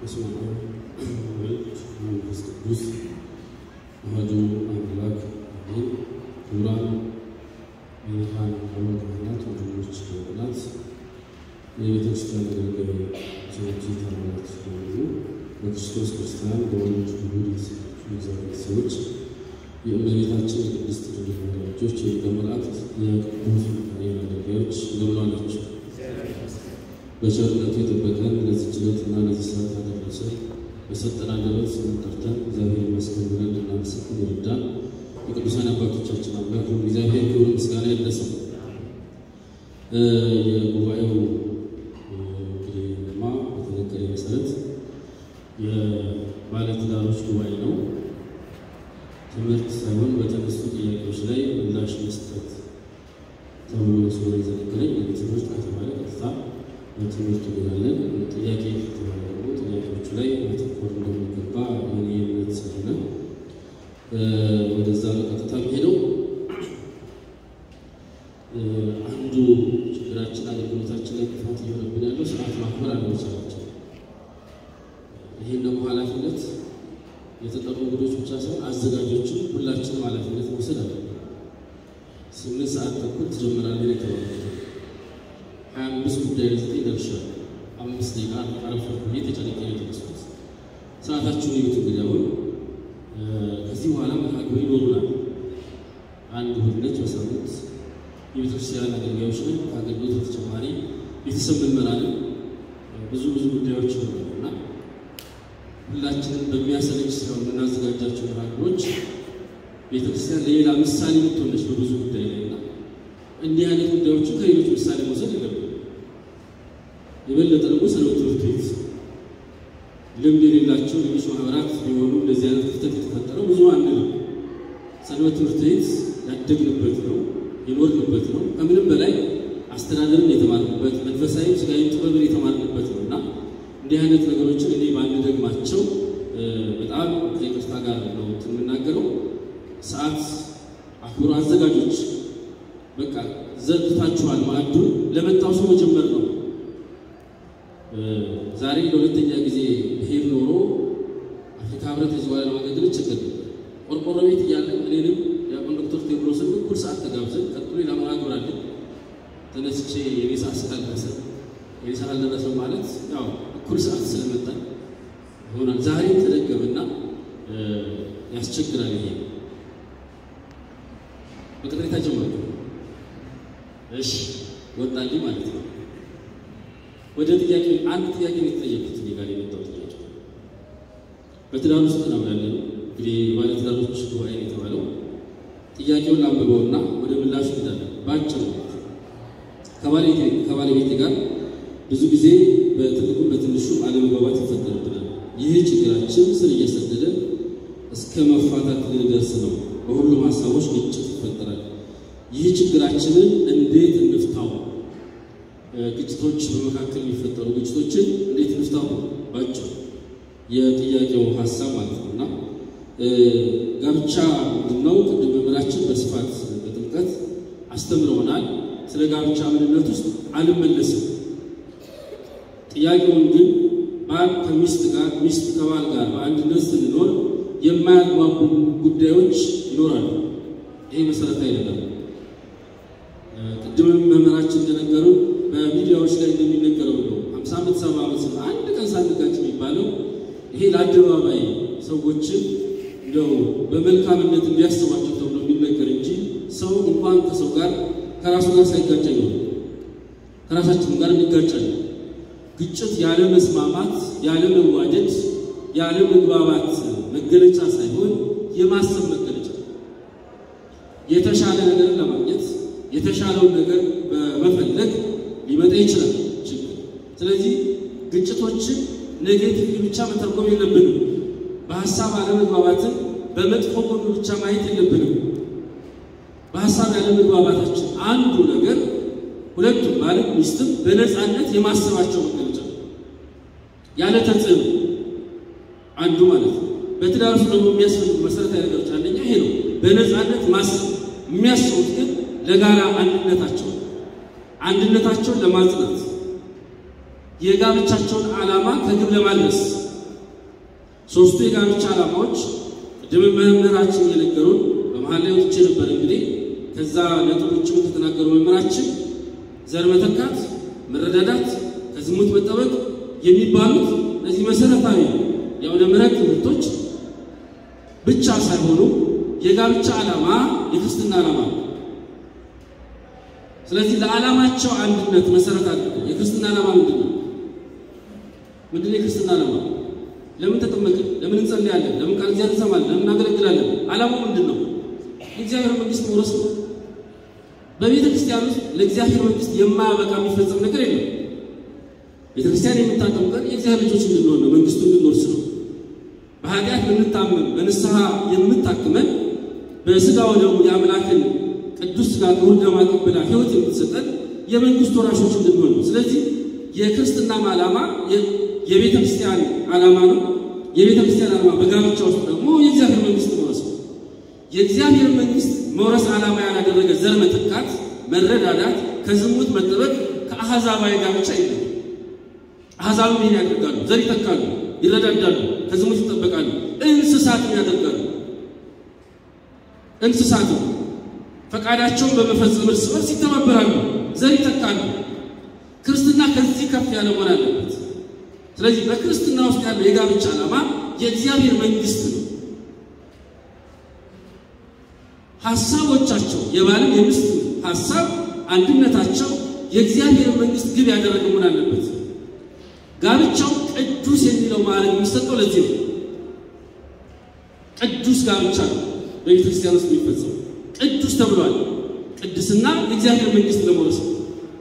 በስመ አብ ወወልድ ወመንፈስ ቅዱስ አሐዱ አምላክ አሜን። ክቡራን የብርሃን አበው ካህናት፣ ወንድሞች ካህናት፣ የቤተ ክርስቲያን አገልጋይ ሰዎች፣ ታምራት በሙሉ በክርስቶስ ክርስቲያን በወልድ ውሉድ የእግዚአብሔር ሰዎች የእመቤታችን የቅድስት ድንግል ማርያም ልጆች የሊቀ መላእክት የቅዱስ ሚካኤል አገልጋዮች እንደምን ዋላችሁ? በቸርነቱ የጠበቀን ለዚህ ችሎትና ለዚህ ሰዓት ያደረሰ በሰጠን አንደበት ስሙን ጠርተን እግዚአብሔር ይመስገን ብለን እንድናመሰግን ይርዳን። የቅዱሳን አባቶቻችን አምላክ ሁሉ እግዚአብሔር ክብር ምስጋና ይድረሰው። የጉባኤው እንግዲህ ማ በተነገረ መሰረት የባለትዳሮች ጉባኤ ነው። ትምህርት ሳይሆን በተነሱ ጥያቄዎች ላይ ምላሽ መስጠት ተብሎ ስለሆነ የተነገረኝ ትምህርት ከተባለ ቀጥታ በትምህርቱ እንሄዳለን። ጥያቄ ከተባለ ደግሞ ጥያቄዎቹ ላይ ማተኮር እንደሚገባ የኔ እምነት ስለሆነ ወደዛ በቀጥታ ሄደው አንዱ ችግራችን አገልግሎታችን ላይ ክፋት እየሆነብን ያለው ስርዓት ማክበር አለመቻላችን። ይህን ደግሞ ኃላፊነት የተጠሩ እንግዶች ብቻ ሳይሆን አዘጋጆችን ሁላችንም ኃላፊነት መውሰድ አለብን። ስምንት ሰዓት ተኩል ትጀምራለህ የተባለ ሀያ አምስት ጉዳይ ለዘጠኝ ደርሻለሁ። አምስት ደቂቃ አረፈርኩ ብዬ ተጨነቄ ነው የተነሳሁት። ሰዓታችሁን እዩት እንግዲህ አሁን ከዚህ በኋላ መርሃ ግብር ይኖሩናል። አንድ እሑድ ነች በሳምንት የቤተክርስቲያን አገልጋዮች ነን። ከአገልግሎት በተጨማሪ ቤተሰብ እንመራለን። ብዙ ብዙ ጉዳዮች ይኖራሉ እና ሁላችንም በሚያሰለች ሳይሆን የምናዘጋጃቸው መርሃ ግብሮች ቤተክርስቲያን ለሌላ ምሳሌ የምትሆነች በብዙ ጉዳይ ላይ እና እንዲህ አይነት ጉዳዮችን ከሌሎች ምሳሌ መውሰድ የለብንም። የበለጠ ደግሞ ስለ ትምህርት ቤት ልምድ የሌላቸው ሌሎች ማህበራት ቢሆኑ እንደዚህ አይነት ክፍተት የተፈጠረው ብዙ አንድ ነው። ሰንበት ትምህርት ቤት ያደግንበት ነው የኖርንበት ነው። ከምንም በላይ አስተዳደርን የተማርንበት መንፈሳዊ ስጋዊ ጥበብን የተማርንበት ነው እና እንዲህ አይነት ነገሮችን እኔ ባንደግማቸው በጣም ከይቅርታ ጋር ነው የምናገረው። ሰዓት አክብሮ አዘጋጆች በቃ ዘርግታችኋል። ማዕዱን ለመጣው ሰው መጀመር ነው። ዛሬ ለሁለተኛ ጊዜ ብሄድ ኖሮ አፍሪካ ህብረት የዝዋላ ለማገልገል ችግር ነበር። ቆርቆሮ ቤት እያለን እኔንም ዲያቆን ዶክተር ቴዎድሮስን እኩል ሰዓት ተጋብዘን ቀጥሎ ለመርሃ ግብር አለን። ተነስቼ የኔ ሰዓት ስላልደረሰ የኔ ሰዓት አልደረሰም ማለት ያው እኩል ሰዓት ስለመጣን ይሆናል። ዛሬ ተደገመና ያስቸግራል። ይሄ በቅሬታ ጀመሩ። እሺ ወጣልኝ ማለት ነው። ወደ ጥያቄ አንድ ጥያቄ ነው የተጠየቁት። እኔ ጋር የመጣው ጥያቄ በትዳር ውስጥ ነው ያለነው። እንግዲህ ባለትዳሮች ጉባኤ ነው የተባለው። ጥያቄውን ላንብበውና ወደ ምላሹ እንሄዳለን። በአጭሩ ከባለቤቴ ጋር ብዙ ጊዜ በትልቁም በትንሹም አለመግባባት ይፈጠርብናል። ይህ ችግራችን ስር እየሰደደ እስከ መፋታት ልንደርስ ነው። በሁሉም ሀሳቦች ግጭት ይፈጠራል። ይህ ችግራችንን እንዴት እንፍታው? ግጭቶች በመካከል የሚፈጠሩ ግጭቶችን እንዴት እንፍታው? ባጭሩ የጥያቄው ሀሳብ ማለት ነው እና ጋብቻ ምንድነው? ቅድም መምህራችን በስፋት በጥልቀት አስተምረውናል። ስለ ጋብቻ ምንነት ውስጥ አልመለስም። ጥያቄውን ግን ባል ከሚስት ጋር ሚስት ከባል ጋር በአንድነት ስንኖር የማያግባቡ ጉዳዮች ይኖራሉ። ይሄ መሰረታዊ ነገር ነው። ቅድምም መምህራችን እንደነገሩ በሚዲያዎች ላይ እንደሚነገረው ነው። ሀምሳ ዓመት ሰባ ዓመት አንድ ቀን ሳንጋጭ የሚባለው ይሄ ለአደባባይ ሰዎችን እንደው በመልካምነት እንዲያስባቸው ተብሎ የሚነገር እንጂ ሰው እንኳን ከሰው ጋር ከራሱ ጋር ሳይጋጭ ነው ከራሳችን ጋር እንጋጫለን። ግጭት ያለ መስማማት፣ ያለ መዋደድ፣ ያለ መግባባት መገለጫ ሳይሆን የማሰብ መገለጫ የተሻለ ነገርን ለማግኘት የተሻለውን ነገር በመፈለግ ሊመጣ ይችላል ችግር። ስለዚህ ግጭቶችን ኔጌቲቭ ብቻ መተርጎም የለብንም። በሀሳብ አለመግባባትን በመጥፎ ጎኑ ብቻ ማየት የለብንም። በሀሳብ ያለመግባባታችን አንዱ ነገር ሁለቱም ባልም ሚስትም በነፃነት የማሰባቸው መገለጫ ያለ ተጽዕኖ አንዱ ማለት ነው። በትዳር ውስጥ ደግሞ የሚያስፈልጉ መሰረታዊ ነገሮች አንደኛ ይሄ ነው። በነፃነት ማሰብ የሚያስቡት ግን ለጋራ አንድነታቸው አንድነታቸውን ለማጽናት የጋብቻቸውን ዓላማ ከግብ ለማድረስ ሶስቱ የጋብቻ ዓላማዎች ቅድም መምህራችን የነገሩን በመሀል ላይ ወጥቼ ነበር። እንግዲህ ከዛ ነጥቦችም ከተናገሩ መምህራችን ዘር መተካት፣ መረዳዳት፣ ከዝሙት መጠበቅ የሚባሉት እነዚህ መሰረታዊ የአውደ ምሕረት ትምህርቶች ብቻ ሳይሆኑ የጋብቻ ዓላማ የክርስትና ዓላማ ነው። ስለዚህ ለዓላማቸው አንድነት መሰረት አድርገው የክርስትና ዓላማ ምንድን ነው? ምንድን ነው የክርስትና ዓላማ? ለምን ተጠመቅን? ለምን እንጸልያለን? ለምን ቃል እግዚአብሔር እንሰማለን? ለምን እናገለግላለን? ዓላማው ምንድን ነው? የእግዚአብሔር መንግስት መውረስ ነው። በቤተ ክርስቲያን ውስጥ ለእግዚአብሔር መንግስት የማያበቃ የሚፈጸም ነገር የለም። ቤተ ክርስቲያን የምታጠምቀን የእግዚአብሔር ልጆች እንድንሆን ነው፣ መንግስቱ እንድንወርስ ነው። በኃጢአት ልንታመም በንስሐ የምታክመን በስጋ ወደሙ የአምላክን ቅዱስ ስጋ ክቡር ደም አቀብላ ሕይወት የምትሰጠን የመንግስቱ ወራሾች እንድንሆን ነው። ስለዚህ የክርስትናም ዓላማ የቤተ ክርስቲያን ዓላማ ነው። የቤተ ክርስቲያን ዓላማ በጋብቻ ውስጥ ደግሞ የእግዚአብሔር መንግስት መውረስ ነው። የእግዚአብሔር መንግስት መውረስ ዓላማ ያላደረገ ዘር መተካት፣ መረዳዳት፣ ከዝሙት መጠበቅ ከአሕዛባዊ ጋብቻ የለም። አሕዛብም ይህን ያደርጋሉ፣ ዘር ይተካሉ፣ ይረዳዳሉ፣ ከዝሙት ይጠበቃሉ። እንስሳትም ያደርጋሉ። እንስሳትም ፈቃዳቸውን በመፈጸም እርስ በርስ ይተባበራሉ፣ ዘር ይተካሉ። ክርስትና ከዚህ ከፍ ያለ መሆን አለበት። ስለዚህ በክርስትና ውስጥ ያለው የጋብቻ ዓላማ የእግዚአብሔር መንግስት ነው። ሀሳቦቻቸው የባልም የሚስት ሀሳብ አንድነታቸው የእግዚአብሔር መንግስት ግብ ያደረገ መሆን አለበት። ጋብቻው ቅዱስ የሚለው ማዕረግ የሚሰጠው ለዚህ ነው። ቅዱስ ጋብቻ ነው በቤተ ክርስቲያን ውስጥ የሚፈጸው ቅዱስ ተብሏል። ቅድስና የእግዚአብሔር መንግስት ለመውረስ ነው።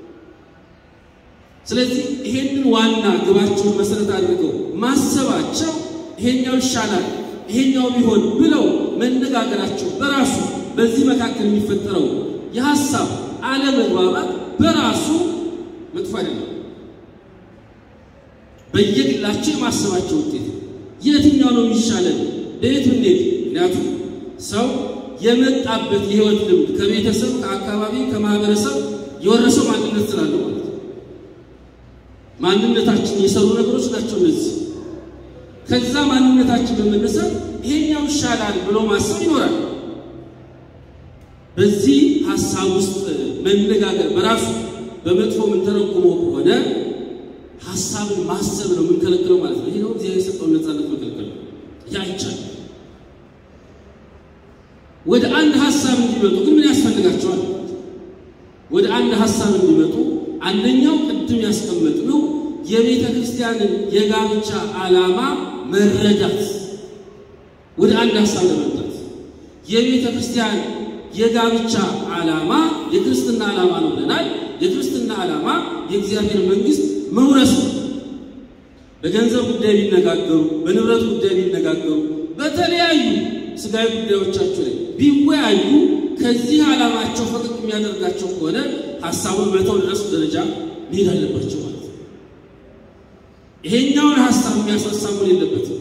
ስለዚህ ይሄንን ዋና ግባቸውን መሰረት አድርገው ማሰባቸው ይሄኛው ይሻላል ይሄኛው ቢሆን ብለው መነጋገራቸው በራሱ በዚህ መካከል የሚፈጠረው የሀሳብ አለመግባባት በራሱ መጥፎ አይደለም። በየግላቸው የማሰባቸው ውጤት የትኛው ነው የሚሻለን በየት ብንሄድ። ምክንያቱም ሰው የመጣበት የህይወት ልምድ ከቤተሰብ፣ ከአካባቢ፣ ከማህበረሰብ የወረሰው ማንነት ስላለው ማለት ነው። ማንነታችን የሰሩ ነገሮች ናቸው እነዚህ። ከዛ ማንነታችን በመነሳት ይሄኛው ይሻላል ብሎ ማሰብ ይኖራል። በዚህ ሀሳብ ውስጥ መነጋገር በራሱ በመጥፎ የምንተረጉመው ከሆነ ሀሳብን ማሰብ ነው የምንከለክለው ማለት ነው። ይህ ነው እግዚአብሔር የሰጠውን ነፃነት መከልከል ነው። ያ ይቻላል። ወደ አንድ ሀሳብ እንዲመጡ ግን ምን ያስፈልጋቸዋል? ወደ አንድ ሀሳብ እንዲመጡ አንደኛው ቅድም ያስቀመጥነው የቤተ ክርስቲያንን የጋብቻ ዓላማ መረዳት፣ ወደ አንድ ሀሳብ ለመምጣት የቤተ ክርስቲያን የጋብቻ ዓላማ የክርስትና ዓላማ ነው ብለናል። የክርስትና ዓላማ የእግዚአብሔር መንግስት መውረስ ነው። በገንዘብ ጉዳይ ቢነጋገሩ፣ በንብረት ጉዳይ ቢነጋገሩ፣ በተለያዩ ስጋዊ ጉዳዮቻቸው ላይ ቢወያዩ ከዚህ ዓላማቸው ፈቀቅ የሚያደርጋቸው ከሆነ ሀሳቡን መተው ድረስ ደረጃ መሄድ አለባቸው ማለት ነው። ይሄኛውን ሀሳብ የሚያሳሳሙን የለበትም።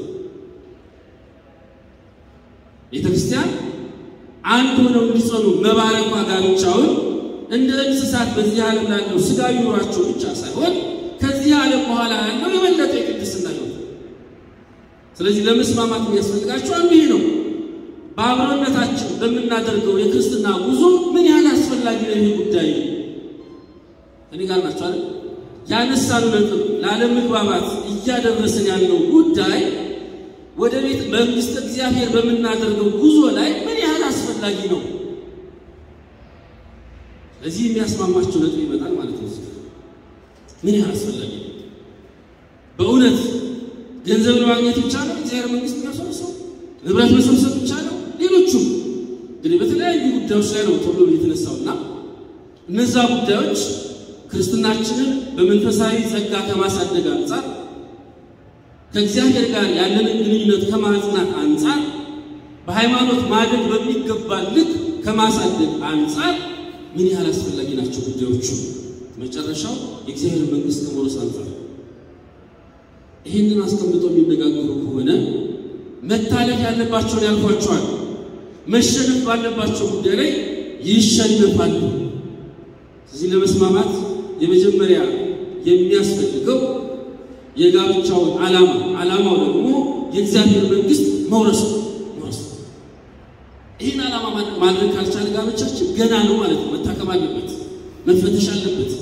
ቤተ ክርስቲያን አንድ ሆነው እንዲጸኑ መባረኳ ጋብቻውን እንደ እንስሳት በዚህ ዓለም ላለው ስጋዊ ኑሯቸው ብቻ ሳይሆን ከዚህ ዓለም በኋላ ያለው የበለጠ የቅድስና ሕይወት። ስለዚህ ለመስማማት የሚያስፈልጋቸው አንዱ ይሄ ነው። በአብሮነታችን በምናደርገው የክርስትና ጉዞ ምን ያህል አስፈላጊ ነው ይህ ጉዳይ? እኔ ጋር ናቸው አይደል? ያነሳሉ ነጥብ ላለመግባባት እያደረስን ያለው ጉዳይ ወደ ቤት መንግስት እግዚአብሔር በምናደርገው ጉዞ ላይ ምን ያህል አስፈላጊ ነው? ስለዚህ የሚያስማማቸው ነጥብ ይመጣል ማለት ነው። ምን ያህል አስፈላጊ ነው? በእውነት ገንዘብን ማግኘት ብቻ ነው እግዚአብሔር መንግስት የሚያሰበሰው? ንብረት መሰብሰብ ብቻ ነው? ሌሎቹም እንግዲህ በተለያዩ ጉዳዮች ላይ ነው ተብሎ የተነሳውና እነዛ ጉዳዮች ክርስትናችንን በመንፈሳዊ ጸጋ ከማሳደግ አንጻር ከእግዚአብሔር ጋር ያለንን ግንኙነት ከማጽናት አንጻር በሃይማኖት ማደግ በሚገባ ልክ ከማሳደግ አንጻር ምን ያህል አስፈላጊ ናቸው ጉዳዮቹ። መጨረሻው የእግዚአብሔር መንግስት ከመውረስ አንጻር ይህንን አስቀምጠው የሚነጋገሩ ከሆነ መታለፍ ያለባቸውን ያልኳቸዋል። መሸነፍ ባለባቸው ጉዳይ ላይ ይሸነፋሉ። እዚህ ለመስማማት የመጀመሪያ የሚያስፈልገው የጋብቻውን ዓላማ ዓላማው ደግሞ የእግዚአብሔር መንግስት መውረስ መውረስ። ይህን ዓላማ ማድረግ ካልቻለ ጋብቻችን ገና ነው ማለት ነው። መታከም አለበት፣ መፈተሽ አለበት።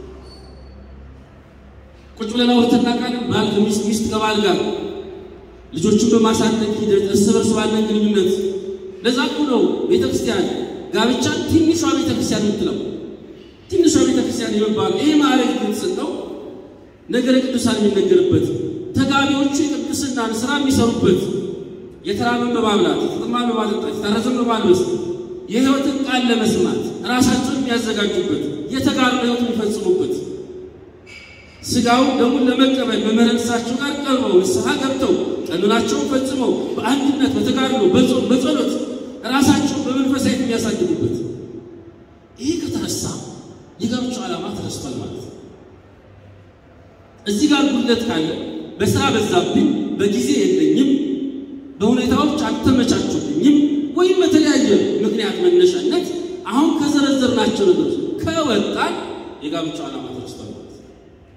ቁጭ ብለን አውርተን እናውቃለን። ባል ከሚስት ሚስት ከባል ጋር ልጆቹን በማሳደግ ሂደት እርስ በርስ ባለን ግንኙነት ለዛ እኮ ነው ቤተክርስቲያን ጋብቻን ትንሿ ቤተክርስቲያን የምትለው ትንሿ ቤተክርስቲያን የሚባሉ ይሄ ማዕረግ የተሰጠው ነገረ ቅዱሳን የሚነገርበት ተጋቢዎቹ የቅድስናን ስራ የሚሰሩበት የተራበን በማብላት የተጠማን በማጠጣት የታረዘን በማልበስ የሕይወትን ቃል ለመስማት ራሳቸውን የሚያዘጋጁበት የተጋሩ ሕይወት የሚፈጽሙበት ስጋው ደሙን ለመቀበል በመረንሳቸው ጋር ቀርበው ንስሐ ገብተው ቀኖናቸውን ፈጽመው በአንድነት በተጋድሎ በጾም በጸሎት ራሳቸውን በመንፈሳዊት የሚያሳድጉበት ይሄ ከተረሳ የጋብቻው ዓላማ ተረስቷል ማለት ነው። እዚህ ጋር ጉድለት ካለ በስራ በዛብኝ፣ በጊዜ የለኝም፣ በሁኔታዎች አልተመቻቹልኝም ወይም በተለያየ ምክንያት መነሻነት አሁን ከዘረዘርናቸው ነገሮች ከወጣን የጋብቻው ዓላማ ተረስቷል ማለት ነው።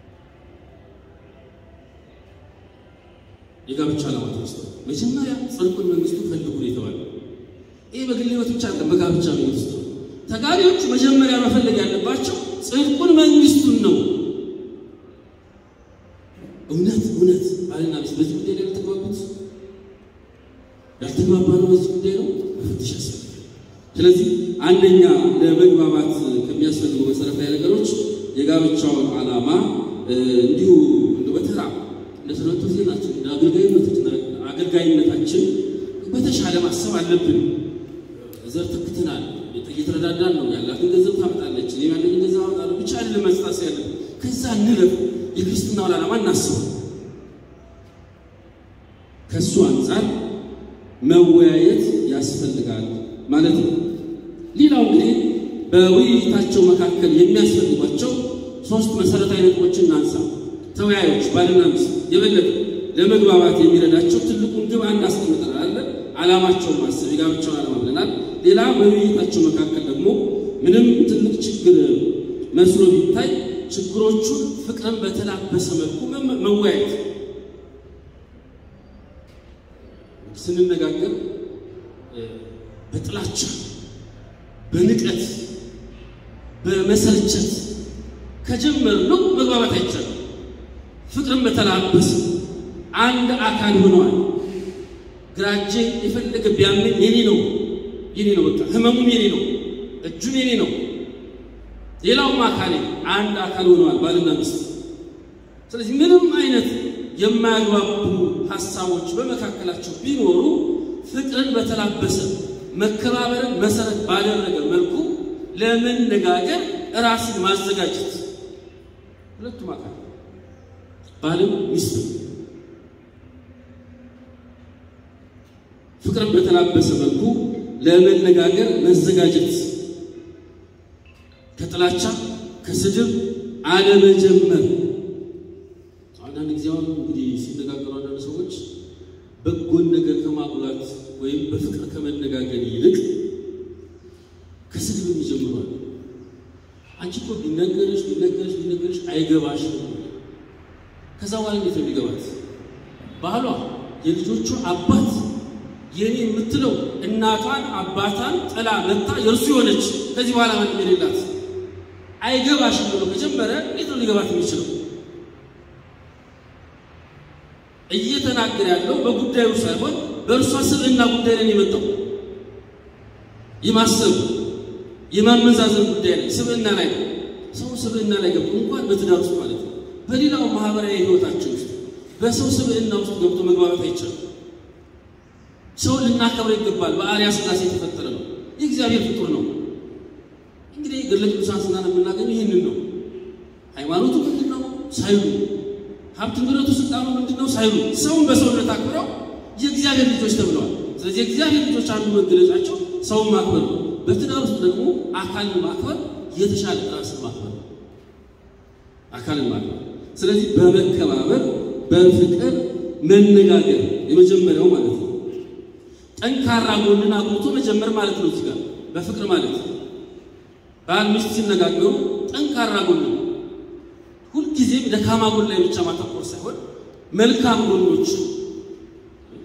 የጋብቻ ዓላማ ተረስቷል። መጀመሪያ ጽድቁን መንግስቱ ፈልጉ ነው የተባለው። ይህ በግል ህይወት ብቻ አይደለም፣ በጋብቻ ህይወት ውስጥ ነው። ተጋቢዎቹ መጀመሪያ መፈለግ ያለባቸው ጽድቁን መንግስቱን ነው። እውነት እውነት ባልና ሚስት በዚህ ጉዳይ ላይ ያልተግባቡት ያልተግባባ ነው። በዚህ ጉዳይ ነው መፈተሽ ያስፈልጋል። ስለዚህ አንደኛ ለመግባባት ከሚያስፈልጉ መሰረታዊ ነገሮች የጋብቻውን ዓላማ እንዲሁ በተራ ለትምህርት ዜናችን እንደ አገልጋይነታችን በተሻለ ማሰብ አለብን። ዘር ተክተናል፣ እየተረዳዳን ነው። ያላትን ገንዘብ ታመጣለች፣ እኔ ያለኝን ገንዘብ አመጣለሁ። ብቻ አይደለም መስጣት ያለብን። ከዛ እንለፍ፣ የክርስትናውን ዓላማ እናስበው። ከእሱ አንጻር መወያየት ያስፈልጋል ማለት ነው። ሌላው እንግዲህ በውይይታቸው መካከል የሚያስፈልጓቸው ሶስት መሰረታዊ ነጥቦችን እናንሳ። ተወያዮች ባልና ሚስት የበለጠ ለመግባባት የሚረዳቸው ትልቁን ግብ አንድ አስቀምጠናል አለ ዓላማቸውን ማሰብ የጋብቻውን ዓላማ ብለናል። ሌላ በውይይታቸው መካከል ደግሞ ምንም ትልቅ ችግር መስሎ ቢታይ ችግሮቹን ፍቅርን በተላበሰ መልኩ መወያየት ስንነጋገር በጥላቻ በንቀት በመሰልቸት ከጀመርነው መግባባት አይቻልም። ፍቅርን በተላበሰ አንድ አካል ሆነዋል። ግራጄ የፈለገ ቢያምን የኔ ነው የኔ ነው፣ በቃ ህመሙም የኔ ነው፣ እጁም የኔ ነው፣ ሌላውም አካሌ አንድ አካል ሆነዋል ባልና ሚስት። ስለዚህ ምንም አይነት የማያግባቡ ሀሳቦች በመካከላቸው ቢኖሩ ፍቅርን በተላበሰ መከባበርን መሰረት ባደረገ መልኩ ለመነጋገር ራስን ማዘጋጀት ሁለቱም አካል ባልም ሚስትም ፍቅርን በተላበሰ መልኩ ለመነጋገር መዘጋጀት፣ ከጥላቻ ከስድብ አለመጀመር። አንዳንድ ጊዜ አሁን እንግዲህ ሲነጋገሩ አንዳንድ ሰዎች በጎን ነገር ከማጉላት ወይም በፍቅር ከመነጋገር ይልቅ ከስድብ ይጀምራል። አንቺ እኮ ቢነገርሽ ቢነገርሽ ቢነገርሽ አይገባሽም። ከዛ በኋላ እንዴት ነው የሚገባት? ባሏ የልጆቹ አባት የኔ የምትለው እናቷን አባቷን ጥላ መታ የእርሱ የሆነች ከዚህ በኋላ ማንም የሌላት አይገባሽም ብሎ ከጀመረ እንዴት ነው ሊገባት የሚችለው? እየተናገረ ያለው በጉዳዩ ሳይሆን በእርሷ ስብዕና ጉዳይ ላይ የመጣው የማሰብ የማመዛዘን ጉዳይ ላይ ስብዕና ላይ ነው። ሰው ስብዕና ላይ ገብቶ እንኳን በትዳር ውስጥ ማለት ነው በሌላው ማህበራዊ ህይወታችን ውስጥ በሰው ስብዕና ውስጥ ገብቶ መግባባት አይቻልም። ሰው ልናከብረው ይገባል። በአርአያ ሥላሴ የተፈጠረ ነው። የእግዚአብሔር ፍጡር ነው። እንግዲህ ገድለ ቅዱሳን ስናነብ የምናገኘው ይህንን ነው። ሃይማኖቱ ምንድን ነው ሳይሉ፣ ሀብት ንብረቱ፣ ስልጣኑ ምንድን ነው ሳይሉ ሰውን በሰውነት አክብረው የእግዚአብሔር ልጆች ተብለዋል። ስለዚህ የእግዚአብሔር ልጆች አንዱ መገለጫቸው ሰውን ማክበር ነው። በትዳር ውስጥ ደግሞ አካልን ማክበር የተሻለ ራስን ማክበር ነው። አካልን ማክበር ስለዚህ በመከባበር በፍቅር መነጋገር የመጀመሪያው ማለት ነው። ጠንካራ ጎንን አጉልቶ መጀመር ማለት ነው። እዚህ ጋር በፍቅር ማለት ባል ሚስት ሲነጋገሩ ጠንካራ ጎን ሁልጊዜም ደካማ ጎን ላይ ብቻ ማተኮር ሳይሆን መልካም ጎኖች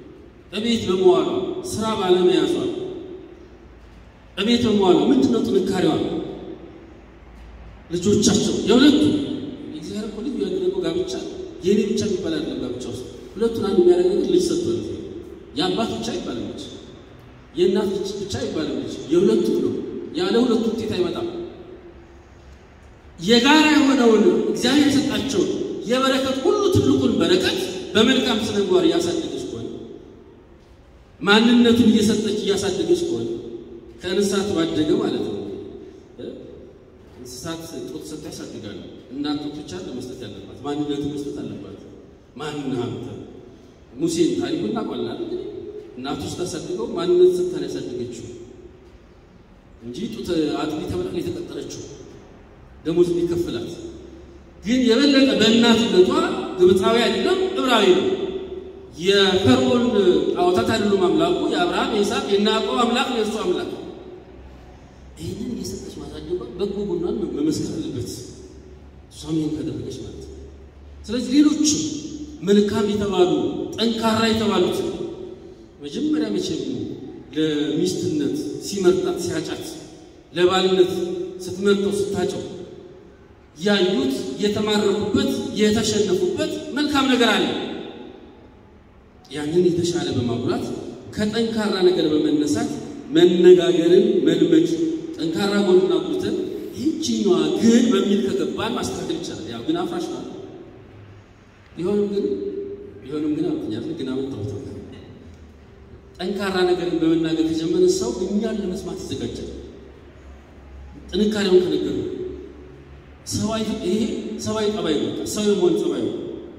እቤት በመዋሏ ስራ ባለመያዟ እቤት በመዋሏ ምንድን ነው ጥንካሬዋ? ልጆቻቸው የሁለቱ እግዚአብሔር እኮ ልጅ ያደረገው ጋብቻ የኔ ብቻ የሚባል አይደለም። ጋብቻ ውስጥ ሁለቱን አንድ የሚያደርግ ነገር ልጅ ሰጥቷል። የአባት ብቻ አይባልም ልጅ፣ የእናት ልጅ ብቻ አይባልም ልጅ፣ የሁለቱ ነው። ያለ ሁለቱ ውጤት አይመጣም። የጋራ የሆነውን እግዚአብሔር የሰጣቸውን የበረከት ሁሉ ትልቁን በረከት በመልካም ስነ ምግባር እያሳደገች ከሆነ ማንነቱን እየሰጠች እያሳደገች ከሆነ ከእንስሳት ባደገ ማለት ነው። እንስሳት ጡት ሰጥታ ያሳድጋሉ። እናት ጡት ብቻ ለመስጠት ያለባት ማንነቱን መስጠት አለባት። ማን ሀብተ ሙሴን ታሪኩ እናውቃለን። እንግዲህ እናቱ ስታሳድገው ማንነት ሰጥታ ነው ያሳደገችው እንጂ ጡት አጥቢ ተብላ ነው የተቀጠረችው ደሞዝ የሚከፍላት ግን የበለጠ በእናትነቷ ግብፃዊ አይደለም ዕብራዊ ነው። የፈርዖን ጣዖታት አይደሉም አምላኩ የአብርሃም የይስሐቅ የያዕቆብ አምላክ ነው የእሱ አምላክ። ይህንን እየሰጠች ማሳደጓ በጎ ጎኗን መመስከር አለበት። እሷም ይህን ካደረገች ማለት ነው። ስለዚህ ሌሎችም መልካም የተባሉ ጠንካራ የተባሉት መጀመሪያ መቼም ለሚስትነት ሲመርጣት ሲያጫት ለባልነት ስትመርጠው ስታጨው ያዩት የተማረኩበት የተሸነፉበት መልካም ነገር አለ። ያንን የተሻለ በማጉላት ከጠንካራ ነገር በመነሳት መነጋገርን መልመድ ጠንካራ ጎኑን አጉልተን ይህችኛዋ ግን በሚል ከገባን ማስተካከል ይቻላል። ያው ግን አፍራሽ ነው። ቢሆንም ግን ቢሆንም ግን አልኩኛል ግን አመጣሁት ጠንካራ ነገርን በመናገር ከጀመረ ሰው እኛን ለመስማት ይዘጋጃል። ጥንካሬውን ከነገሩ ሰባይ ይሄ ሰባይ ጠባይ ነው። ሰው የመሆን ጠባይ ነው።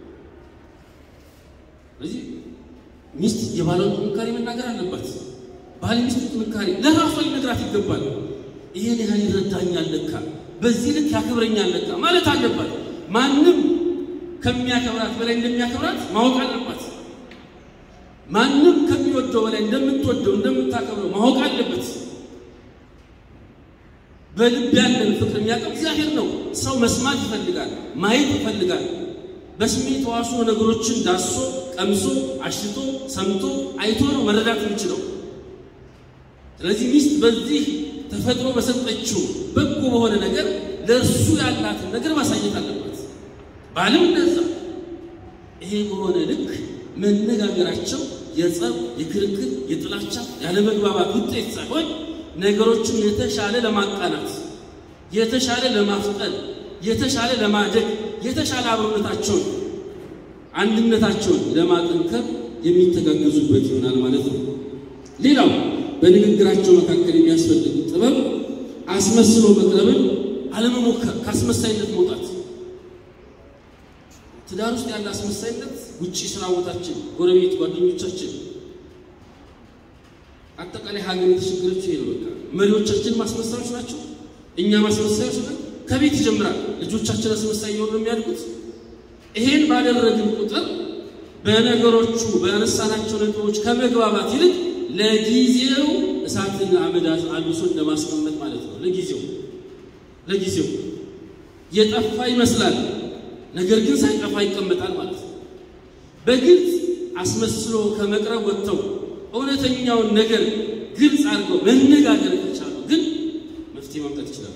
ስለዚህ ሚስት የባሏን ጥንካሬ መናገር አለባት። ባል ሚስቱ ጥንካሬ ለራሷ ሊነግራት ይገባል። ይሄን ያህል ይረዳኛል ለካ፣ በዚህ ልክ ያከብረኛል ለካ ማለት አለባት። ማንም ከሚያከብራት በላይ እንደሚያከብራት ማወቅ አለባት። ማንም ከሚወደው በላይ እንደምትወደው እንደምታከብረው ማወቅ አለበት። በልብ ያለን ፍቅር የሚያውቀው እግዚአብሔር ነው። ሰው መስማት ይፈልጋል፣ ማየት ይፈልጋል። በስሜት ሕዋሱ ነገሮችን ዳሶ ቀምሶ አሽቶ ሰምቶ አይቶ ነው መረዳት የሚችለው። ስለዚህ ሚስት በዚህ ተፈጥሮ በሰጠችው በጎ በሆነ ነገር ለእርሱ ያላትን ነገር ማሳየት አለባት። ባልም እንደዛ። ይሄ በሆነ ልክ መነጋገራቸው የጸብ፣ የክርክር፣ የጥላቻ፣ ያለመግባባት ውጤት ሳይሆን ነገሮችን የተሻለ ለማቃናት የተሻለ ለማፍጠን የተሻለ ለማደግ የተሻለ አብሮነታቸውን አንድነታቸውን ለማጠንከር የሚተጋገዙበት ይሆናል ማለት ነው። ሌላው በንግግራቸው መካከል የሚያስፈልግ ጥበብ አስመስሎ መቅረብን አለመሞከር፣ ከአስመሳይነት መውጣት። ትዳር ውስጥ ያለ አስመሳይነት ውጭ ስራ ቦታችን፣ ጎረቤት፣ ጓደኞቻችን አጠቃላይ ሀገር የተቸገረችው ይሄ ነው። በቃ መሪዎቻችን ማስመሳዮች ናቸው። እኛ ማስመሳዮች ነን። ከቤት ይጀምራል። ልጆቻችን አስመሳይ እየሆኑ ነው የሚያድጉት። ይሄን ባደረግን ቁጥር በነገሮቹ በአነሳናቸው ነጥቦች ከመግባባት ይልቅ ለጊዜው እሳትን አመድ አልብሶ እንደማስቀመጥ ማለት ነው። ለጊዜው ለጊዜው የጠፋ ይመስላል፣ ነገር ግን ሳይጠፋ ይቀመጣል ማለት ነው። በግልጽ አስመስሎ ከመቅረብ ወጥተው እውነተኛውን ነገር ግልጽ አድርገው መነጋገር ከቻሉ ግን መፍትሄ ማምጣት ይችላሉ።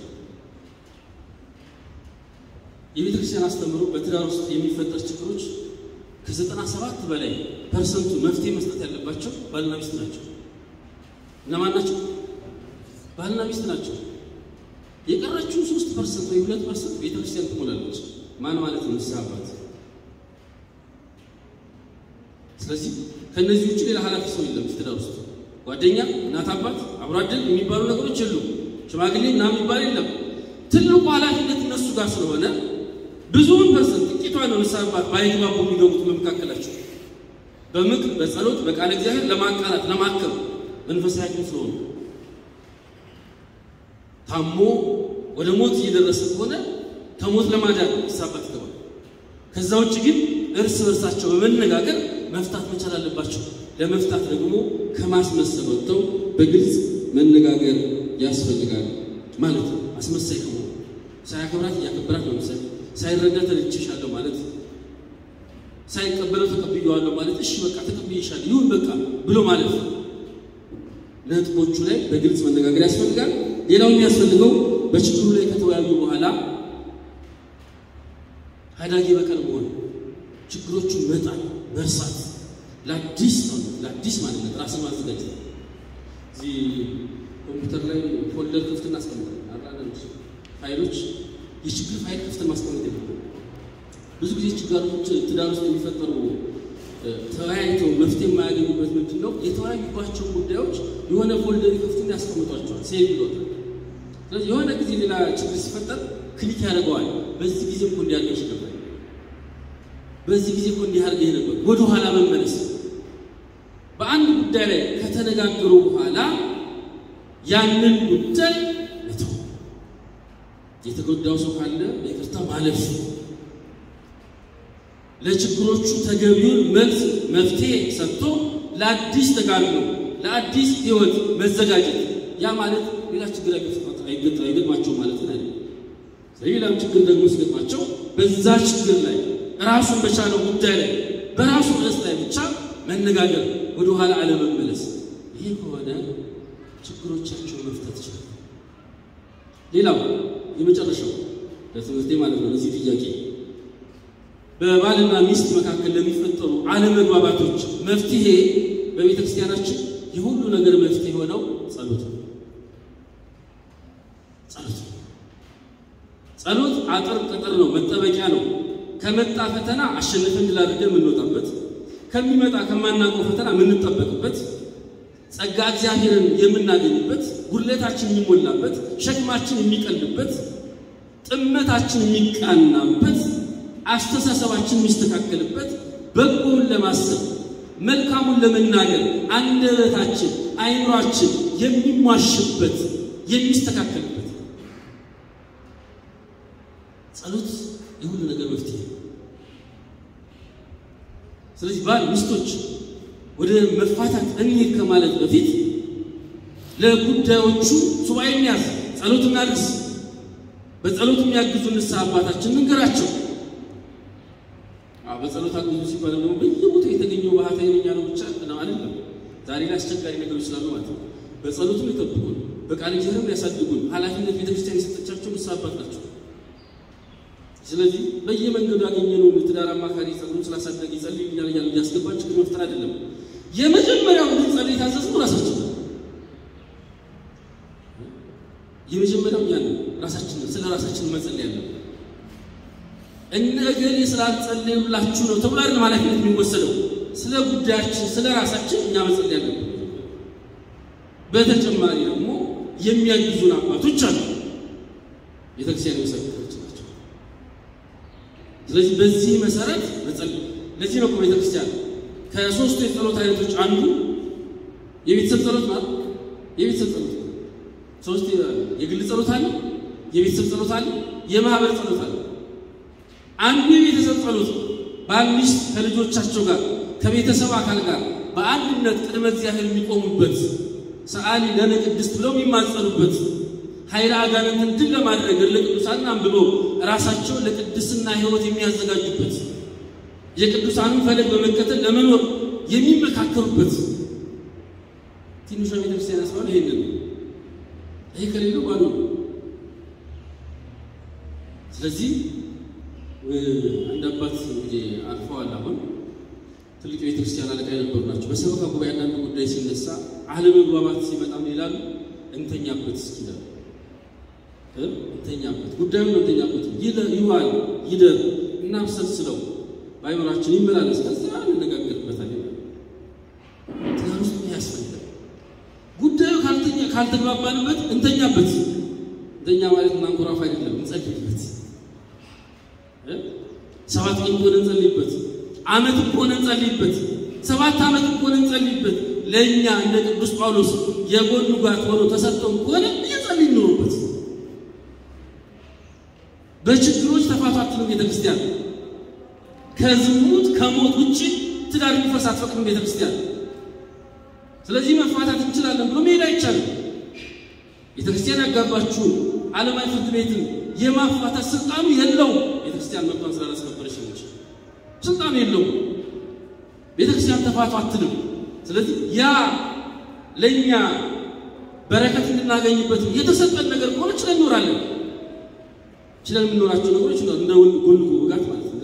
የቤተ ክርስቲያን አስተምህሮ በትዳር ውስጥ የሚፈጠር ችግሮች ከዘጠና ሰባት በላይ ፐርሰንቱ መፍትሄ መስጠት ያለባቸው ባልና ሚስት ናቸው። እነማን ናቸው? ባልና ሚስት ናቸው። የቀረችው ሶስት ፐርሰንት ወይ ሁለት ፐርሰንት ቤተ ክርስቲያን ትሞላለች። ማን ማለት ነው? ንስሐ አባት። ስለዚህ ከእነዚህ ውጭ ሌላ ኃላፊ ሰው የለም ትዳር ውስጥ ጓደኛ፣ እናት፣ አባት፣ አብሮ አደግ የሚባሉ ነገሮች የሉም። ሽማግሌ ምናምን የሚባል የለም። ትልቁ ኃላፊነት እነሱ ጋር ስለሆነ ብዙውን ፐርሰንት ጥቂቷ ነው ንስሐ አባት ባይግባቡ የሚገቡት በመካከላቸው በምክር በጸሎት በቃለ እግዚአብሔር ለማቃናት ለማከም መንፈሳዊ ሐኪም ስለሆኑ ታሞ ወደ ሞት እየደረሰ ከሆነ ከሞት ለማዳን ንስሐ አባት ይገባል። ከዛ ውጭ ግን እርስ በርሳቸው በመነጋገር መፍታት መቻል አለባቸው። ለመፍታት ደግሞ ከማስመሰል ወጥተው በግልጽ መነጋገር ያስፈልጋል ማለት ነው። አስመሳይ ከሆኑ ሳያከብራት እያከበራት ነው መሰል ሳይረዳ ተረድቼሻለሁ ማለት ሳይቀበለው ተቀብየዋለሁ ማለት እሺ በቃ ተቀብዬሻለሁ ይሁን በቃ ብሎ ማለት ነው። ነጥቦቹ ላይ በግልጽ መነጋገር ያስፈልጋል። ሌላው የሚያስፈልገው በችግሩ ላይ ከተወያዩ በኋላ አዳጊ በቀል መሆን፣ ችግሮቹን መጣል፣ መርሳት፣ ለአዲስ ለአዲስ ማንነት ራስን ማዘጋጀት። እዚህ ኮምፒውተር ላይ ፎልደር ክፍት እናስቀምጣለን። አንዳንድ ፋይሎች የችግር ፋይል ክፍት ማስቀመጥ የለብንም። ብዙ ጊዜ ችግሮች ትዳር ውስጥ የሚፈጠሩ ተወያይተው መፍትሄ የማያገኙበት ምንድን ነው? የተወያዩባቸው ጉዳዮች የሆነ ፎልደር ክፍትን ያስቀምጧቸዋል፣ ሴቭ ይሎታል። ስለዚህ የሆነ ጊዜ ሌላ ችግር ሲፈጠር ክሊክ ያደርገዋል። በዚህ ጊዜ እኮ እንዲያርገሽ ነበር፣ በዚህ ጊዜ እኮ እንዲያርገህ ነበር። ወደ ኋላ መመለስ በአንድ ጉዳይ ላይ ከተነጋገሩ በኋላ ያንን ጉዳይ መተው፣ የተጎዳው ሰው ካለ ይቅርታ ማለፍ ለችግሮቹ ተገቢውን መልስ መፍትሄ ሰጥቶ ለአዲስ ተጋድሎ ለአዲስ ሕይወት መዘጋጀት። ያ ማለት ሌላ ችግር አይገጥማቸው ማለት ነው አይደለም። ሌላም ችግር ደግሞ ሲገጥማቸው በዛ ችግር ላይ ራሱን በቻለው ጉዳይ ላይ በራሱ ርዕስ ላይ ብቻ መነጋገር፣ ወደኋላ አለመመለስ። ይህ ከሆነ ችግሮቻቸውን መፍታት ይችላል። ሌላው የመጨረሻው ለትምህርቴ ማለት ነው ለዚህ ጥያቄ በባልና ሚስት መካከል ለሚፈጠሩ አለመግባባቶች መፍትሄ በቤተ ክርስቲያናችን የሁሉ ነገር መፍትሄ የሆነው ጸሎት ነው። ጸሎት ነው። ጸሎት አጥር ቅጥር ነው፣ መጠበቂያ ነው። ከመጣ ፈተና አሸንፈን ድል አድርገን የምንወጣበት፣ ከሚመጣ ከማናውቀው ፈተና የምንጠበቅበት፣ ጸጋ እግዚአብሔርን የምናገኝበት፣ ጉድለታችን የሚሞላበት፣ ሸክማችን የሚቀልበት፣ ጥመታችን የሚቃናበት አስተሳሰባችን የሚስተካከልበት በጎውን ለማሰብ መልካሙን ለመናገር አንደበታችን አይምሯችን የሚሟሽበት የሚስተካከልበት ጸሎት የሁሉ ነገር መፍትሄ ነው። ስለዚህ ባል ሚስቶች ወደ መፋታት እንሂድ ከማለት በፊት ለጉዳዮቹ ሱባኤ እንያዝ፣ ጸሎት እናድርስ። በጸሎት የሚያግዙ ንስሐ አባታችን እንገራቸው። በጸሎት አግዙ ሲባል ደግሞ በየቦታው የተገኘው ባህታዊ ነኝ ያለው ብቻ ነው አይደለም። ዛሬ ላይ አስቸጋሪ ነገሮች ስላሉ ማለት ነው። በጸሎቱም ይጠብቁን፣ በቃል እግዚአብሔርም ያሳድጉን። ኃላፊነት ቤተክርስቲያን የሰጠቻቸው ንስሐ አባት ናቸው። ስለዚህ በየመንገዱ ያገኘነውን የትዳር አማካሪ ጸጉሩን ስላሳደገ ይጸልይልኛል እያሉ እያስገባን ችግር መፍጠር አይደለም። የመጀመሪያው ግን ጸሎት የታዘዝነው ራሳችን ነው። የመጀመሪያው ያ ነው። ራሳችን ስለ ራሳችን መጸለይ ያለብን እነ እገሌ ስላልጸለዩላችሁ ነው ተብሎ አይደለም ኃላፊነት የሚወሰደው። ስለ ጉዳያችን ስለ ራሳችን እኛ መጸለይ ያለብን። በተጨማሪ ደግሞ የሚያግዙን አባቶች አሉ፣ ቤተክርስቲያን መሰረቶች ናቸው። ስለዚህ በዚህ መሰረት መጸለይ ለዚህ ነው ቤተክርስቲያን ከሶስቱ የጸሎት አይነቶች አንዱ የቤተሰብ ጸሎት ማለት የቤተሰብ ጸሎት ሶስት የግል ጸሎት አለ፣ የቤተሰብ ጸሎት አለ፣ የማህበር ጸሎት አለ። አንዱ የቤተሰብ ጸሎት ባል ሚስት ከልጆቻቸው ጋር ከቤተሰብ አካል ጋር በአንድነት ቅድመ እግዚአብሔር የሚቆሙበት ሰአሊ ለነ ቅድስት ብለው የሚማጸኑበት ኃይለ አጋንንትን ድል ለማድረግ ለቅዱሳን አንብበው ራሳቸውን ለቅድስና ሕይወት የሚያዘጋጁበት የቅዱሳንን ፈለግ በመከተል ለመኖር የሚመካከሩበት ትንሿ ቤተክርስቲያን ያስባል። ይሄንን ይሄ ከሌለው ባዶ ነው። ስለዚህ አንድ አባት እንግዲህ አልፈዋል። አሁን ትልቅ ቤተክርስቲያን አለቃ የነበሩ ናቸው። በሰበካ ጉባኤ አንዳንድ ጉዳይ ሲነሳ አለመግባባት ሲመጣም ይላሉ እንተኛበት እስኪ ይላሉ። እንተኛበት ጉዳዩን ነው እንተኛበት ይዋል ይደር እናብሰልስለው በአይምሯችን ይመላለስ ከዛ እንነጋገርበታል ይላል። ትዳር ውስጥ ምን ያስፈልጋል? ጉዳዩ ካልተኛ ካልተግባባንበት እንተኛበት። እንተኛ ማለት እናንኮራፍ አይደለም፣ እንጸልይበት። ሰባት ቀን ከሆነ እንጸልይበት፣ ዓመት ከሆነ እንጸልይበት፣ ሰባት ዓመት ከሆነ እንጸልይበት። ለእኛ እንደ ቅዱስ ጳውሎስ የጎኑ ጋት ሆኖ ተሰጥቶን ከሆነ እየጸልይ እንኖርበት። በችግሮች ተፋቷትን ቤተክርስቲያን ከዝሙት ከሞት ውጭ ትዳር እንዲፈርስ አትፈቅድም ቤተክርስቲያን። ስለዚህ መፋታት እንችላለን ብሎ መሄድ አይቻልም። ቤተክርስቲያን ያጋባችሁን ዓለማዊ ፍርድ ቤትን የማፋታት ስልጣኑ የለውም። ቤተክርስቲያን መብቷን ስላላስከበረች እንጂ ስልጣን የለውም። ቤተክርስቲያን ተፋቱ አትልም። ስለዚህ ያ ለእኛ በረከት እንድናገኝበት የተሰጠን ነገር ከሆነ ችለን እንኖራለን። ችለን የምንኖራቸው ነገሮች እንደ ጎን ውጋት ማለት ነው።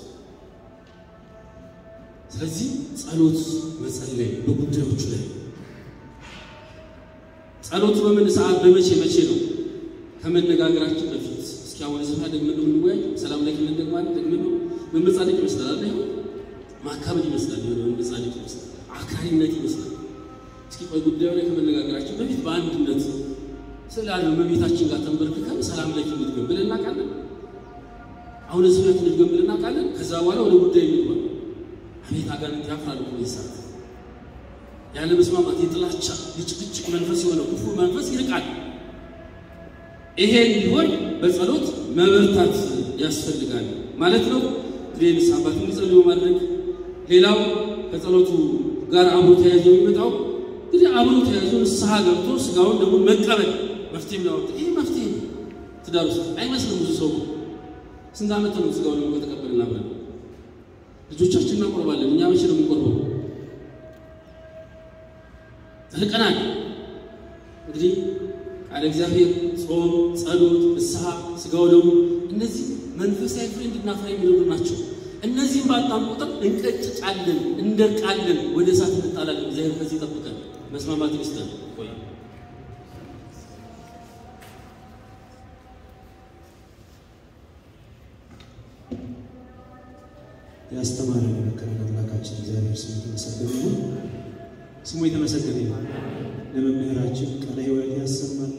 ስለዚህ ጸሎት መጸለይ በጉዳዮቹ ላይ ጸሎት በምን ሰዓት በመቼ መቼ ነው ከመነጋገራችን በፊት እስኪ አሁን ስፋ ደግመን ነው የምንወያይ። ሰላም ላይ ክልን ደግማለን ደግመን ነው መመጻደቅ ይመስላል አለ ይሁን ማካበድ ይመስላል የሆነ መመጻደቅ ይመስላል አክራሪነት ይመስላል። እስኪ ቆይ ጉዳዩ ላይ ከመነጋገራችን በፊት በአንድነት ስላለ መቤታችን ጋር ተንበርክከን ሰላም ላይ እንድገም ብለን እናውቃለን። አሁን እዚህ ላይ እንድገም ብለን እናውቃለን። ከዛ በኋላ ወደ ጉዳይ እንግባ። አቤት አጋንንት ያፍራል እኮ ይሳት ያለ መስማማት የጥላቻ የጭቅጭቅ መንፈስ የሆነ ክፉ መንፈስ ይርቃል። ይሄ እንዲሆን በጸሎት መበርታት ያስፈልጋል ማለት ነው። እንግዲህ ንስሐ አባት እንዲጸልዩ ማድረግ ሌላው ከጸሎቱ ጋር አብሮ ተያይዞ የሚመጣው እንግዲህ አብሮ ተያይዞ ንስሐ ገብቶ ስጋውን ደግሞ መቀበል መፍትሄ የሚያወጣ ይህ መፍትሄ ነው። ትዳር ውስጥ አይመስልም። ብዙ ሰው ስንት ዓመት ነው ስጋውን ደግሞ ከተቀበልን አብረን ልጆቻችን እናቆርባለን። እኛ መቼ ነው የምንቆርበው? ርቀናል። እንግዲህ ቃለ እግዚአብሔር፣ ጾም፣ ጸሎት፣ ንስሐ፣ ስጋው ደግሞ እነዚህ መንፈሳዊ ፍሬ እንድናፈራ የሚረዱ ናቸው። እነዚህም ባጣም ቁጥር እንቀጭጫለን፣ እንደርቃለን፣ ወደ እሳት እንጣላለን። እግዚአብሔር ከዚህ ይጠብቀን፣ መስማማት ይስጠን። ቆይ ያስተማረን የመከረን አምላካችን እግዚአብሔር ስሙ የተመሰገነ ይሁን። ስሙ የተመሰገነ ይሁን። ለመምህራችን ቃለ ሕይወት ያሰማል፣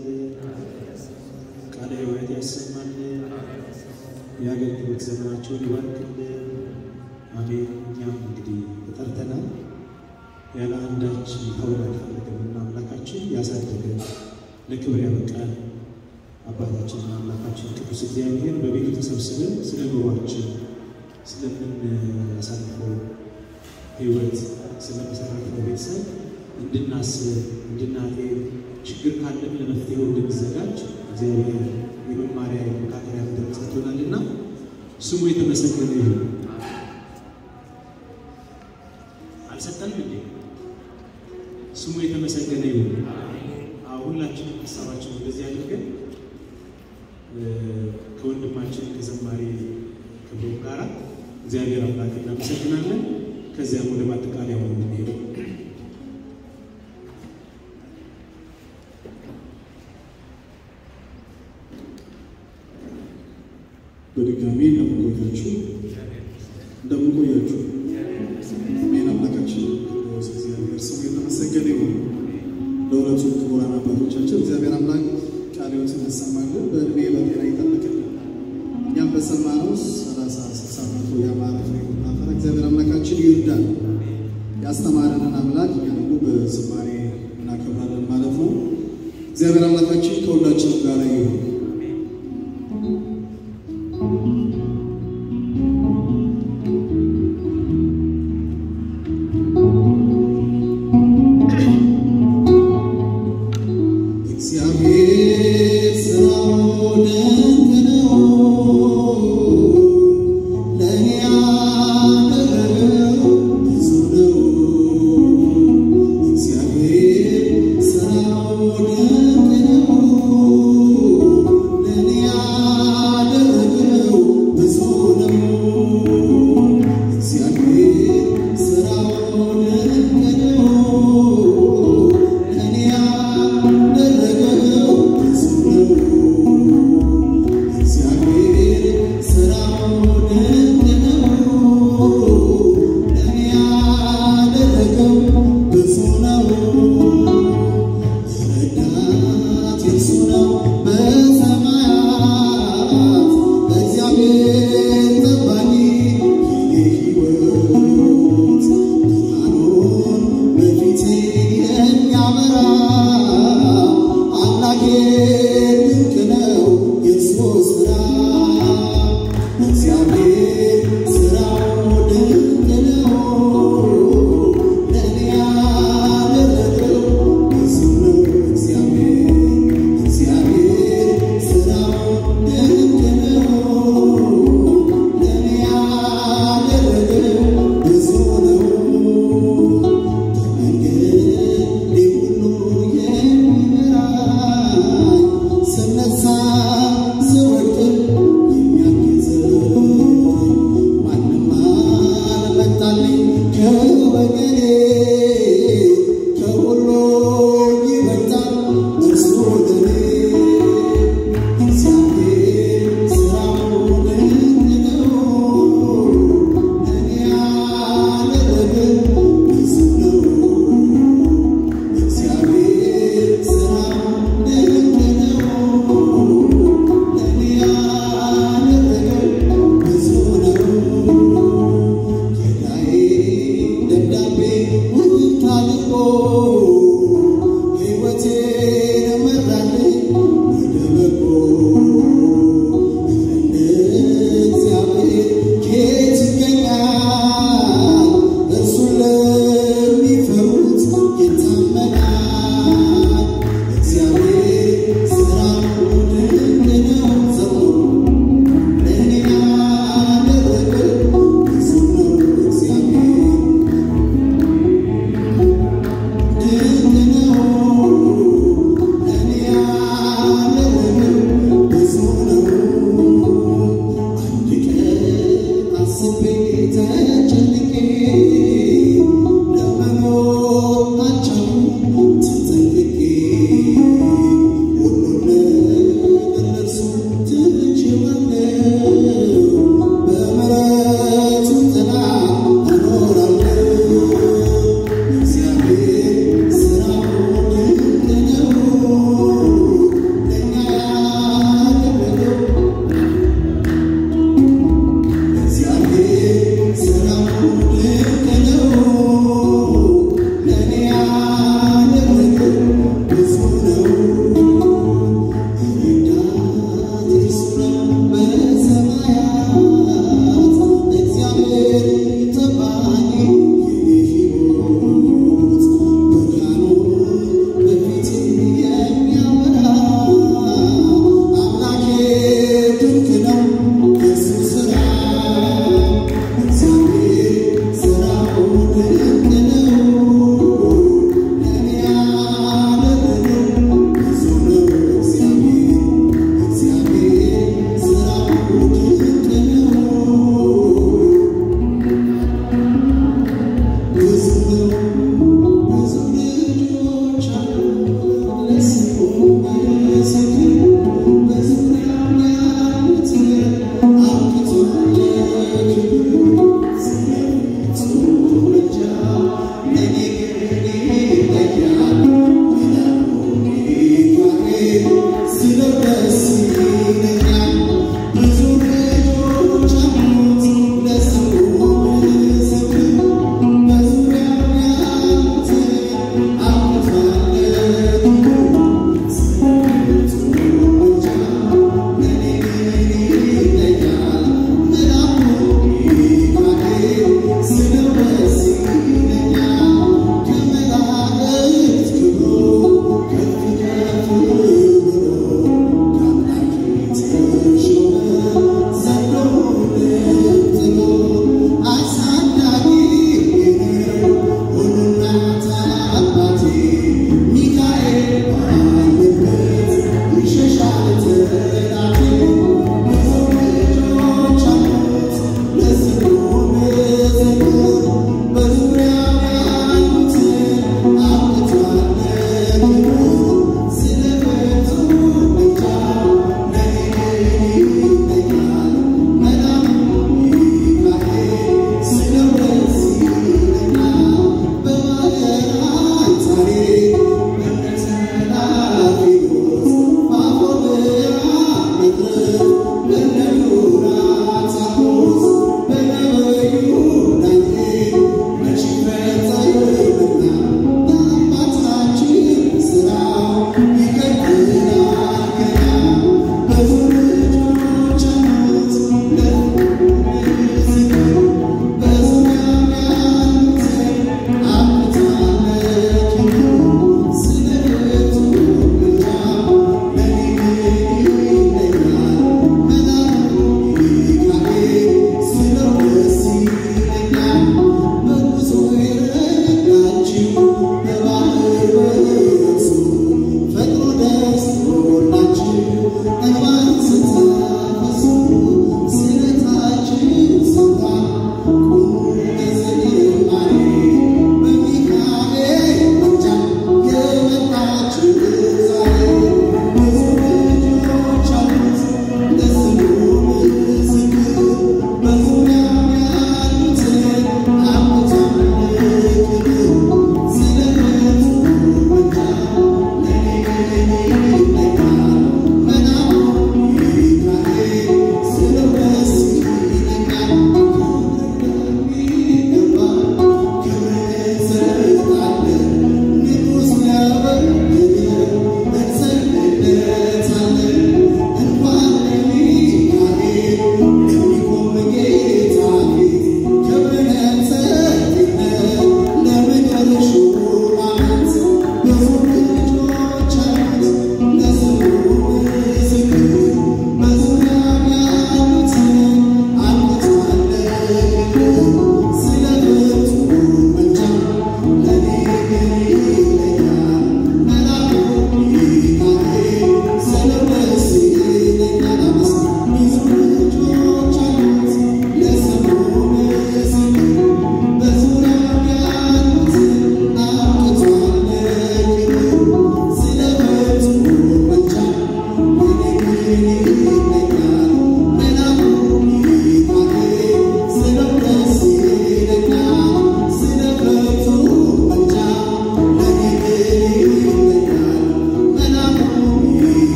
ቃለ ሕይወት ያሰማል። የአገልግሎት ዘመናቸውን ይባርክልን። አሜን። እኛም እንግዲህ ተጠርተናል። ያለ አንዳች ተውል አልፈለገምና አምላካችን ያሳደገን ለክብር ያበቃን አባታችንና አምላካችን ቅዱስ እግዚአብሔር በቤቱ ተሰብስበን ስለ ኑሯችን ስለምናሳልፈው ሕይወት ስለመሰረተው ቤተሰብ እንድናስብ እንድናጤን ችግር ካለም ለመፍትሄው እንድንዘጋጅ እግዚአብሔር የመማሪያ የመካከሪያ መድረክ ሰጥቶናልና ስሙ የተመሰገነ ይሁን። አልሰጠንም እንዴ? ስሙ የተመሰገነ ይሁን። ሁላችንም ሀሳባችን ወደዚህ አድርገን ከወንድማችን ከዘማሪ ክብሮም ጋር እግዚአብሔር አምላክ እናመሰግናለን። ከዚያም ወደ ማጠቃለያ ሆነ የምንሄደው በድጋሚ እንደምንቆያችሁ እንደምንቆያችሁ አሜን። አምላካችን ቅዱስ እግዚአብሔር ስሙ የተመሰገነ ይሁን። ለሁለቱ ክቡራን አባቶቻችን እግዚአብሔር አምላክ ቃለ ሕይወትን ያሰማልን፣ በእድሜ በጤና ይጠብቅልን። እኛም በሰማነው ሰላሳ ስልሳ መቶ ያማረ ፍሬ እንድናፈራ እግዚአብሔር አምላካችን ይርዳል። ያስተማረንን አምላክ እኛ ደግሞ በዝማሬ እናከብራለን ማለት ነው። እግዚአብሔር አምላካችን ከሁላችንም ጋር ይሁን። እግዚአብሔር ስራው ድንቅ ነው፣ ለእኔ ያደረገው ብዙ ነው። እግዚአብሔር ስራው ድንቅ ነው፣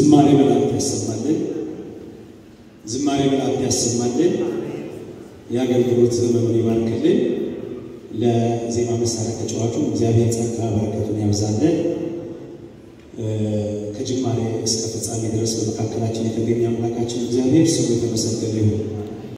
ዝማሬ መላእክት ያሰማልን። ዝማሬ መላእክት ያሰማልን። የአገልግሎት ዘመኑን ይባርክልን። ለዜማ መሳሪያ ተጫዋቹ እግዚአብሔር ጸጋ በረከቱን ያብዛልን። ከጅማሬ እስከ ፍጻሜ ድረስ በመካከላችን የተገኘ አምላካችን እግዚአብሔር ስሙ የተመሰገነ ይሁን።